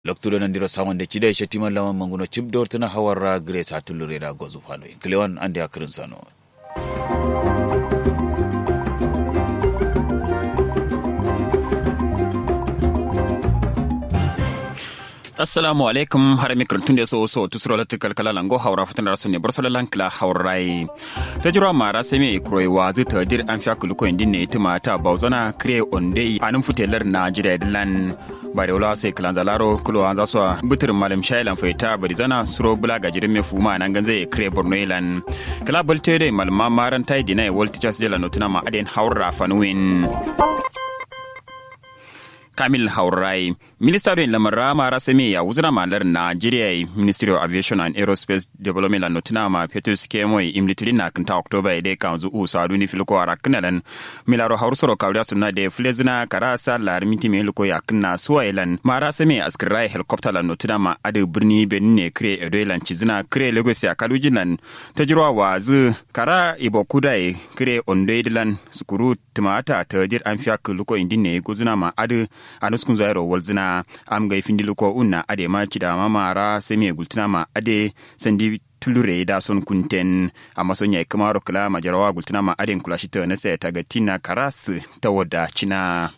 loktuɗo nandiro samonde cide e cettiman laman manguno cibdortana hawarra grace ha tullureda gozu fano en clewan ande a sano assalamu alaikum har mi kuntunde so so tusro lati kalkala lango hawra futan rasu ne bar salalan kala hawrai ta jira mara sai mai kuroi wa zu ta dir an fiya kuluko indin ne tuma ta bauzana kre onde anun futelar na jira dilan ba da wula sai kalan zalaro kulo an zasu bitir malam shailan faita bari zana suro bula ga jirin mai fuma nan ganzai kre borno ilan kala balte dai malma maran tai dinai wal teachers jela notuna ma aden hawra fanuin Kamil Haurai, Minister da Lamar Mara Sami ya wuzina malar Nigeria Ministry of Aviation and Aerospace Development and Notina ma Petrus Kemoy imlitiri na kinta October ide kan zu usa duni filiko ara kinalan milaro hausoro kawda sunna de flezina karasa lar minti me liko ya kinna suwa ilan Mara Sami askirai helicopter la notina ma ade birni benine kre edoilan chizina kre Lagos ya kalujinan tajirwa wazu kara ibo kudai kre ondoidilan sukuru tumata tajir an fiya luko indine guzina ma ade a nuskun zairo walzina am ga ifindi luko unna ade ma cida ma mara sai me gultina ma ade sandi tulure da son kunten a masonya kamaro kala majarawa gultina ma ade kula shi ta na sai ta ga tina karas ta wada cina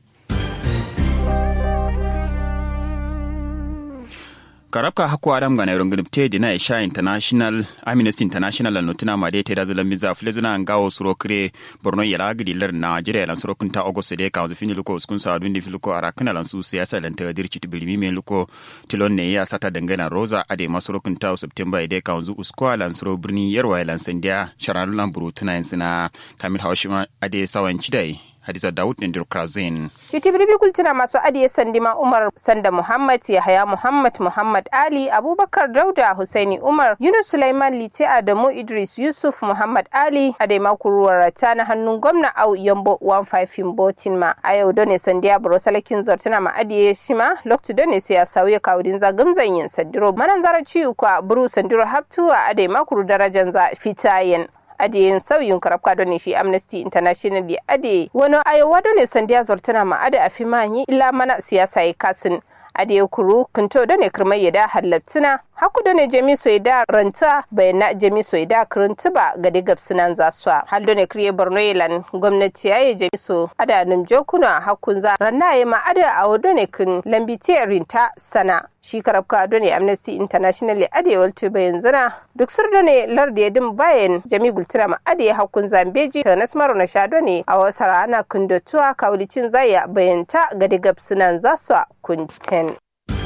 karabka haku adam ga nairon gudub te dina isha international amnesty international lan notina ma dai te da zalan miza flezuna ngawo suro kire borno yala gidi lar nigeria lan suro kunta august de ka zu fini luko skun sa dundi filuko ara kana lan su siyasa lan ta dirci tibilimi me luko tilon ne ya sata dangana rosa ade masuro kunta september de ka zu uskwa lan suro birni yarwa lan sandiya sharan lan burutuna yansina kamil hawshima ade sawan chidai Hadiza Dawud ne Dirkrazin. Cuti birbi kultuna masu adiye sandima Umar Sanda Muhammad Yahaya Muhammad Muhammad Ali Abubakar Dauda Husaini Umar Yunus Sulaiman Lite Adamu Idris Yusuf Muhammad Ali Adema kuruwar ta na hannun gwamna Au Yambo 15 Botin ma a yau done sandiya buro salakin zartuna ma adiye shi ma loktu done sai ya sauya kawudin zagamzan yin sandiro manan zara ciwo kwa buru sandiro haptuwa adema kuru darajan za fitayen ade sauyin karabka don shi amnesty international ya ade wani ayowa don ne sandiya zortana ma ade a fi manyi illa mana siyasa ya kasin ade kuru kunto don ne kirmai ya da halattuna haku da ne jami so da ranta bayana jami so da kiranta ba ga digab sunan zaswa hal da ne kriye borno yelan gwamnati yayi jami so ada nim jokuna hakun za ranna ya ma ada a wado ne kin lambitiyar rinta sana shi karabka da ne amnesty international ya ade walto bayan zana duk sur da ne larda ya dim bayan jami gultuna ma ade hakun zambeji ta nasmaru na shado ne a wasu rana kundotuwa kawulicin zaya bayanta ga digab sunan zaswa kunten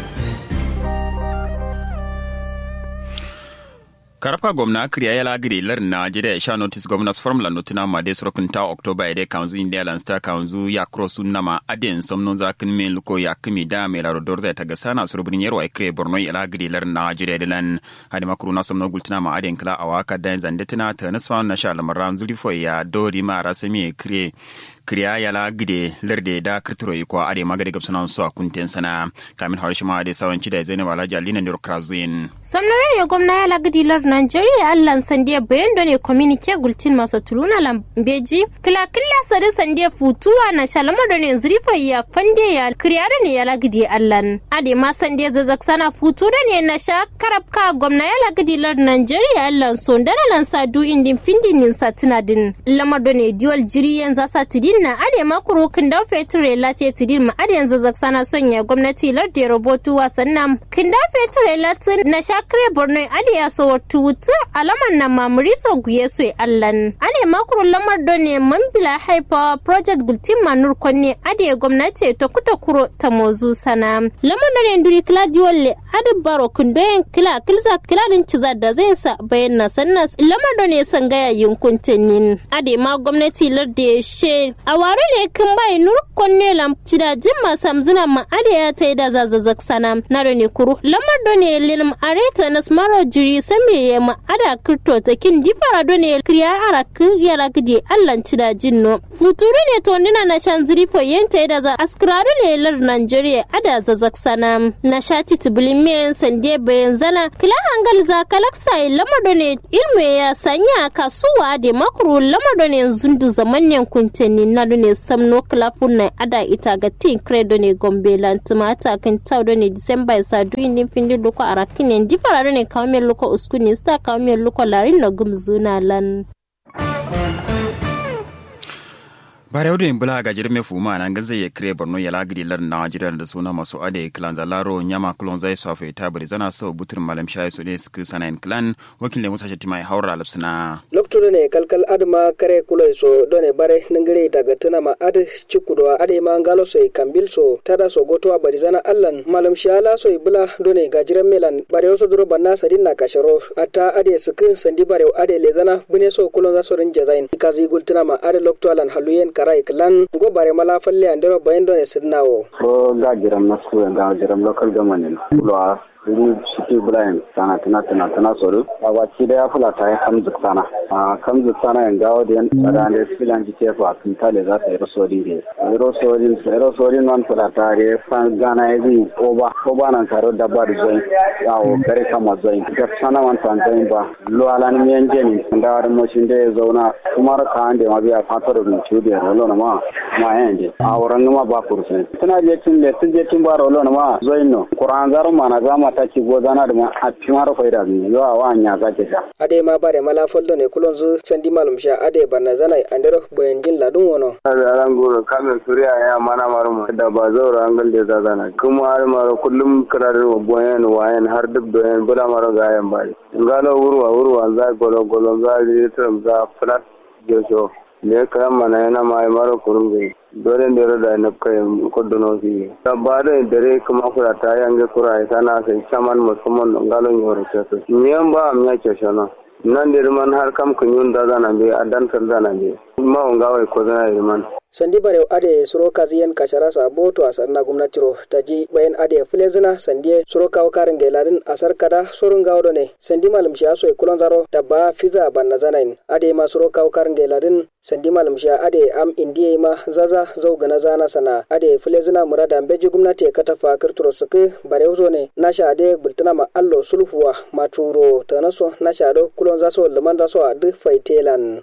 karafka gwamna kriya ya lagiri lar najeriya ya sha notice gwamnas formula notina ma de sorokin ta october ide kanzu india lan sta kanzu ya cross nama aden somnon za kin men luko ya kimi da me laro dorza ta gasana surubin yarwa ya kriya borno ya lagiri lar najeriya dilan hadi makuru na somnon gultina ma aden kala awaka da zandetina ta nasfa na sha lamaran zulifo ya dori ma rasami kriya kriya yala gide lerde da kirtiro iko ade magade gab sunan su a kunten sana kamin har shima ade sawanci da zainab alhaji alina ne krazin samnarar ya gwamna yala gidi lar nigeria allan sandiya bayan da ne communique gultin masu tuluna lambeji kila kila sare sandiya futuwa na shalama da ne zurifa ya fande ya kriya da ne yala gidi allan ade ma sandiya zazak sana futu da ne na sha karabka gwamna yala gidi lar nigeria allan son dana lan sa du indin findin sa tunadin lamar da ne diwal jiri yanzu sa tidin na ade makuru kinda feture late tidin ma ade yanzu zaksana sonya gwamnati larde robotu wasannan kinda feture late na shakre borno ade ya so tutu alaman na mamuri so guye so allan ade makuru lamar done mambila haifa project gultin manur konne ade gwamnati to kuta kuro ta mozu sana lamar done nduri kila diwalle ade baro kindoyen kila kilza kila din ciza da zai sa bayan na sannas lamar done sangaya yunkuntenin ade ma gwamnati larde she a ware ne kin bai nur konne lam cida jimma samzina ma ade ya tai da zazazak sana na ne kuru lamar do ne lilim areta na smaro jiri same ya ma ada kirto ta kin difara do ne kriya ara kiyara gidi allan cida jinno futuru ne to ndina na shan ziri fo yenta da za askraru ne lar Nigeria ada zazak sana na shati tibulin premier sande bayan zana kila hangal za kalaksa lamado ne ilmu ya sanya kasuwa da makuru lamado ne zundu zamanyan kunteni na ne samno kilafun na ada ita ga tin credo ne gombe lantimata kan taudo ne disamba ya sa duyin din findi luko arakin ne difara ne kawai luko uskuni sta kawai luko larin na gumzuna lan bare wadda in bula ga jirme fuma nan ga zai kire borno ya lagiri lar najeriya da suna masu ade clan zalaro nyama klon zai sofe ta bari zana so butur malam shayi su ne suka sana in clan wakil ne musa shatima haura lapsina lokto ne kalkal adma kare kuloi so done bare nangire daga tuna ma ade cikudo ade ma ngalo so kambil so tada so goto bari zana allan malam shala so bula done ga jiran melan bare so duro banna sadin na kasharo ata ade suka sandi bare ade le zana bune so kulon za so rin jazain kazi gultuna ma ade lokto alan haluyen karai klan go bare mala falle andero bayendo ne sidnawo ko ga jiram na su ga jiram local government lo ru city blind sana tana tana tana soru a wace da ya fula ta yi kamzu sana a kamzu sana yan gawo da yan tsada da filan ji ke fa kun tale za ta yi rosodin da yi rosodin sai rosodin nan fula ta re fan gana ya zai oba oba nan karo da ba da zoin yawo kare kama zoin da sana man tan zoin ba lo alan miyan jeni da wani moshin da ya zauna kuma ka an da ma biya fatar da mutu da rolo na ma ma yan je a wurin ma ba kursin tana je tun da tun je tun ba rolo na ma zoin no kuran zaru ma na zama ta ci gozana da ma a fi mara faida ne yawa wa anya za ke sha ade ma bare mala foldo ne kulon zu sandi malum sha ade banna zanai andero boyen jin ladun wono ran goro kamin suriya ya mana maru da ba zaura an galde za zana kuma har mara kullum kirarin wa boyen wayan har duk doyen bula mara gayan bari ngalo wurwa wurwa za golo golo za litrum za flat jojo ne kayan mana yana mai mara kurungu dole da da na kai kuduno fi ba da dare kuma kura ta yange kura ya sana sai chaman musamman ngalon yoro keso nyen ba am ya kesho no nan da man har kam kunyun da zana be adan sar zana be ma ngawai ko zana man sandi bare ade suro kaziyen kashara sa boto a sanna gwamnatiro ta ji bayan ade fulezina sandi suro kawo karin gailadin asar kada surun gawo ne sandi malam sha so kulon zaro da ba fiza banna zanain ade ma suro kawo karin gailadin sandi malam sha ade am indiye ma zaza zau gana zana sana ade fulezina murada beji gwamnati ka tafa kirturo suke bare uzo ne nasha ade bultana ma allo sulhuwa maturo tanaso nasha do kulon zaso liman zaso a duk faitelan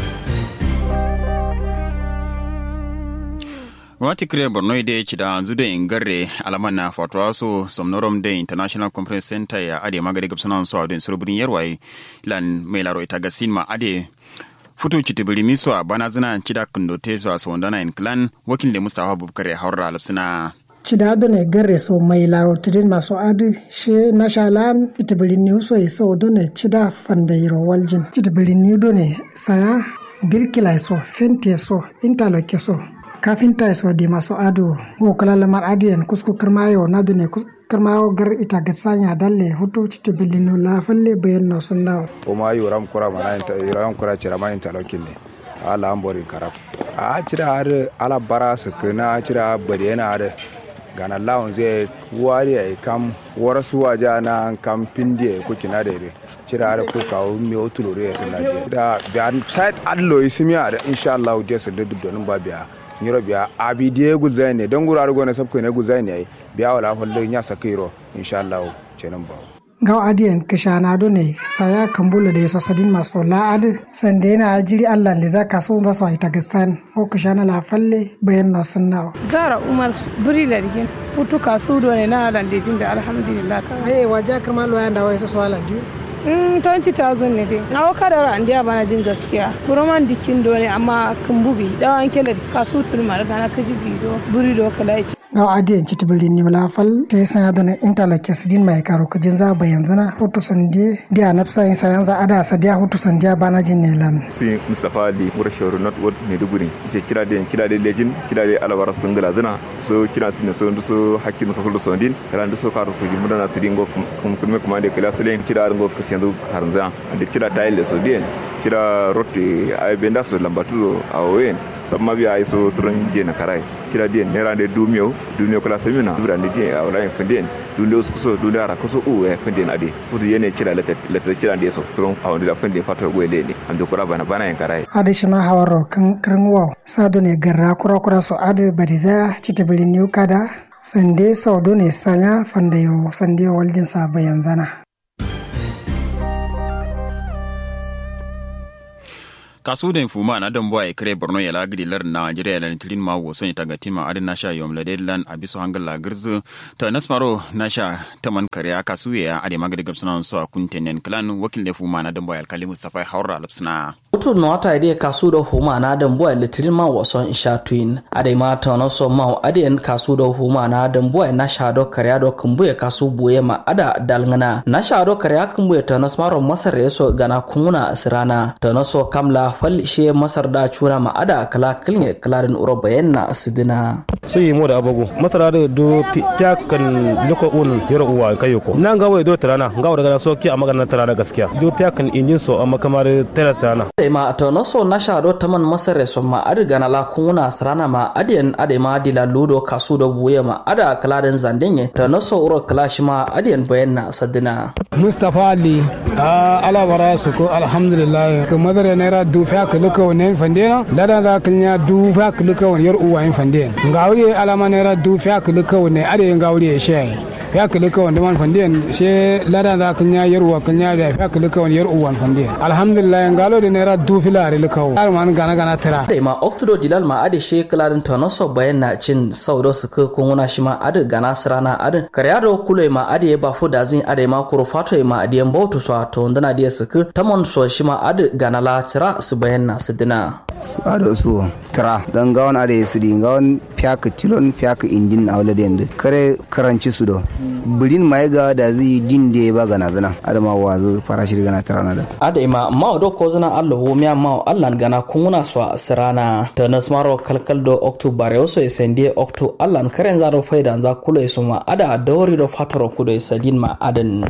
gwamnati kire borno da ya ci da yanzu da ingarre alaman na fatuwa so somnorom da international conference center ya ade magari gabsana so a don surubirin yarwaye lan mai laro ita ga sinma ade futu citibiri miso a bana zina cida kundote so a sondana in clan wakil da mustafa bubakar ya haura lafsina cidado ne garre so mai larotirin masu adi she nashalan itibirin ni so so done cida fandayiro waljin itibirin ni done saya birkila so fente so interloke so kafinta so di maso ado wo kala lamar adiyan kusku kirmayo na dune kirmayo gar ita ga sanya dalle hutu citi bilinu la falle bayan no sunna o ma yi ram kura mana inta ram kura cira ma inta lokin ne ala ambori karab a cira har ala bara su kana cira bari yana har gana lawon zai wari ya kam warasu waja na kam pindi ya kuki na daidai cira har ko kawo mi otulore ya sunna je da biyan site allo ismiya da insha Allah je su dudu donin ba biya nyiro biya abi die guzai ne don gura argo ne sabko ne guzai ne biya wala hollo nya sakiro insha Allah cenan ba gaw adiyan kishana do ne saya kambula da yaso sadin maso la ad sande na jiri Allah le zaka so za so ita gistan ko kishana la falle bayan na sunna zara umar buri largin hutu kasu do ne na dan dejin da alhamdulillah eh waje karma lo yanda wai so ala diu 20,000 ne dai na waka da ran dia bana jin gaskiya buroman dikin do ne amma kun bugi dawan kele kasu tun mar gana kaji bido buri do kala ci gaw adiyan ci tibili ni wala fal te san ya dona interlock sidin mai karo kajin za bayan zana hoto sande dia nafsa in sayan za ada sadiya hoto sandiya bana jin ne lan su mustafa ali mura shawaru not word ne duguri ce kira da kira da lejin kira da alabara su dangala zana so kira su ne so ndu so hakkin ka kullu sondin kala ndu so karo ko jimu dana sidin go kum kum kuma da kala salen kira go ka shandu harza da kira tayil so dien kira rotti ay benda so lambatu awen samma biya ay so suran je na karai kira dien ne rande dumiyo dumiyo kala samina dubra ne je a wala fenden dunde so dunde ara ko so u e fenden ade pudu yene kira lata lata kira de so suran a wanda fenden fato go lele am do kura bana bana en karai ade shima hawaro kan kirin wow sado ne garra kura kura so ade bariza citabili niu kada sande saudo ne sanya fandairo sande waljin sa bayan zana kasu da fuma na dan boy kre borno ya lagri lar nigeria la tilin ma wo son taga tima adin nasha yom la deadlan abiso hangal la girzu to nasmaro nasha taman kare kasu ya ade magade gabsana so kuntenen clan wakil da fuma na dan boy alkali mustafa haura lapsna Utu no wata ide kasu da huma na dan boy litirin ma wason isha twin ade ma ta no so ma ade en kasu da huma na dan boy na sha do kare do kumbuye kasu buye ma ada dalngana na sha do kare kumbuye ta nasmaro masar yeso gana kunguna asirana ta no so kamla fal she masar da cura ma ada kala kilne kalarin uroba yanna asidina su yi mu da abugu masara da do fiyakan loko un yoro uwa kayoko nan ga wai do tarana ga daga so ki a magana tarana gaskiya do fiyakan injin so amma kamar tara tarana sai ma ta no so na sha do taman masar so ma adiga na la kunguna asirana ma adiyan ade ma dila ludo kasu do buye ma ada kalarin zandenye ta no so uro kalashi ma adiyan bayanna asidina Mustapha Ali a alabara su ko alhamdulillah ka madara naira du fa ka luka wannan fandena lada za ka nya du fa ka luka wannan yar uwa yin fandena ngawri alama naira du fa ka luka wannan ade ngawri ya shi ya ka luka wannan man fandena she lada za ka nya yar uwa ka nya da fa ka luka wannan yar uwa fandena alhamdulillah ngalo da naira du filare luka har man gana gana tara da ma oktodo dilal ma ade she kalarin tonoso bayan na cin saudo su ka kunguna shi ma ade gana sirana ade karyado kule ma ade ba fu da zin ade ma kuro fato ma ade mbautu so to ndana ade su ka tamon so shi ma ade gana la tira su bayan na su dina su ado su tira dan gawon ade su di gawon fiaka tilon fiaka indin a wala dende kare karanci su do birin mai ga da zai din da ba gana zana adama wazo farashi gana tira na da ade ma ma do ko zana Allah ho miya ma Allah gana kunguna so sirana ta nasmaro kalkal do oktobar yoso esende okto Allah karen zaro faida za kulo isuma ada dawri do fataro kudo isadin ma adan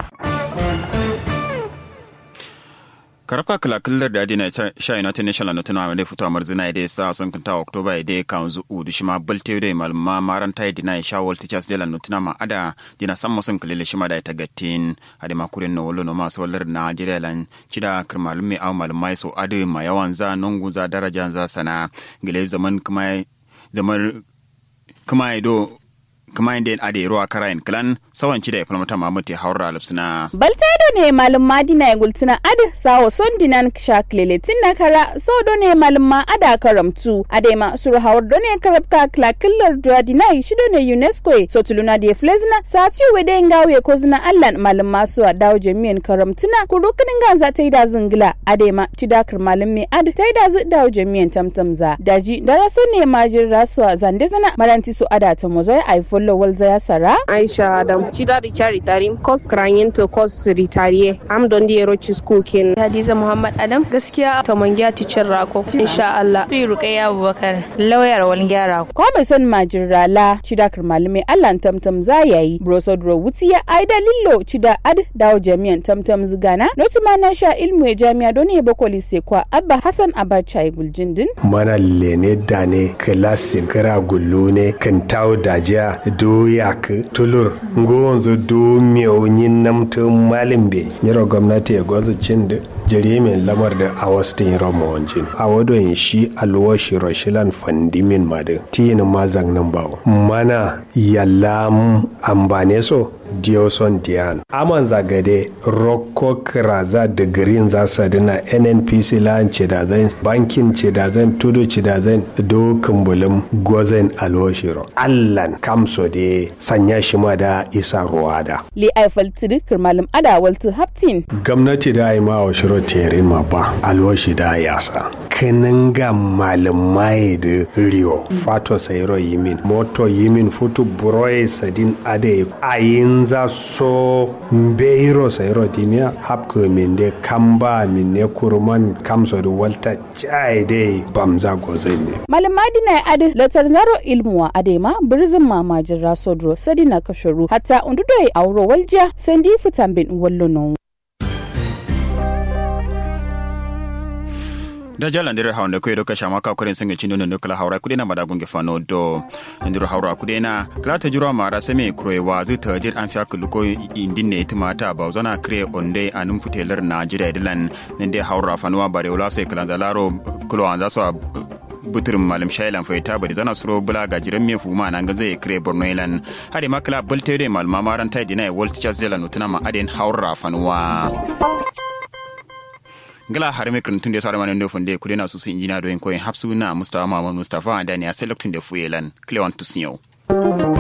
karfa kala killar da adina sha united national na tunawa da fito amar zina da sa sun kunta oktoba da kan zu u da shima balte da malma maran tai dina sha wal teachers da lan tuna ma ada dina san musun kalile shima da ta gattin ade ma kurin no wallo no ma so wallar na jira lan kida kirmalum mai aw malmai so ade ma yawan za nungu za daraja za sana gile zaman kuma zaman kuma do kuma inda ade ruwa karayin kilan sawanci da ya falmata mamuti haura lipsina. Baltado ne malum madina ya gultuna ad sawo son dinan shaklele na kara so do ne malum ma ada karamtu ade ma suru hawar do ne karabka kla killar do dina shi do ne UNESCO so tuluna de flezna sati wede ngawe ko zina allan malum ma su dawo jami'an karamtuna kurukunin ganza ta yi da zingila ade ma cidakar malum me ad ta yi da zu dawo jami'an tamtamza daji daraso ne majin rasuwa zande zana maranti su ada ta mozai iphone lowal zaya sara aisha adam cida da cari tarim kos kranyin to kos ritariye am don di yero ci school kin hadiza muhammad adam gaskiya ta mangiya ticin rako insha Allah fi ruqayya abubakar lauyar walgyara ko mai son majin rala cida kar malume Allah tamtam za yayi brosodro wutiya aida lillo cida ad dawo jami'an tamtam zugana notuma na sha ilmu ya jami'a don ya bakoli kwa abba hassan abacha ya guljindin mana lene dane klasin kara gullu ne kan tawo dajiya do yak tulur ngonzo do miyonyin namto malimbe nyiro gwamnati ya gwanzo cin da jarimin lamar da a wastin roma wancin a wadon shi alwashi rashilan fandimin madin tiyin mazan nan ba mana yalla ambane so dioson dian aman zagade rocco kraza da green za su dina nnpc lan ce da zan bankin ce da zan tudu ce da zan do kumbulin gozen alwashiro allan kamso de sanya shi ma da isa ruwa da li aifal tiri kirmalin ada waltu haptin gwamnati da yi ma wa shiro tere ma ba alwashi da yasa kanin ga malamai da rio fato sayro yimin moto yimin futu buroye sadin ade ayin za so mbeiro sayro dimiya hapko min de kamba min ne kurman kamso da walta chai de bamza gozai ne malamadi na ade latar zaro ilmuwa adema birzin mamajin rasodro sadina kasharu hatta undudoye auro walja sandi futambin wallo da jala ndire hawnde koy do ka shama ka kuren singa chino no kala hawra kudena mada gunge fano do ndiro hawra kudena kala ta juro mara same kroy wa zu ta dir an fiya kuluko indinne tumata ba zona kre onde anum futelar na jira dilan nde hawra fanwa bare wala sai kala zalaro kulo an zaso buturin malam shailan fai ta bari zana suro bula ga jiran me fuma nan ga zai kire borno ilan hade makala bulte de malma maran tai dina world teachers zela nutuna ma aden haura fanwa ngala har me krantun de sare manen do fonde kudena su su injina do en koyin hapsu na mustafa mamman mustafa da ne a selektun de fuyelan cleon tusiyo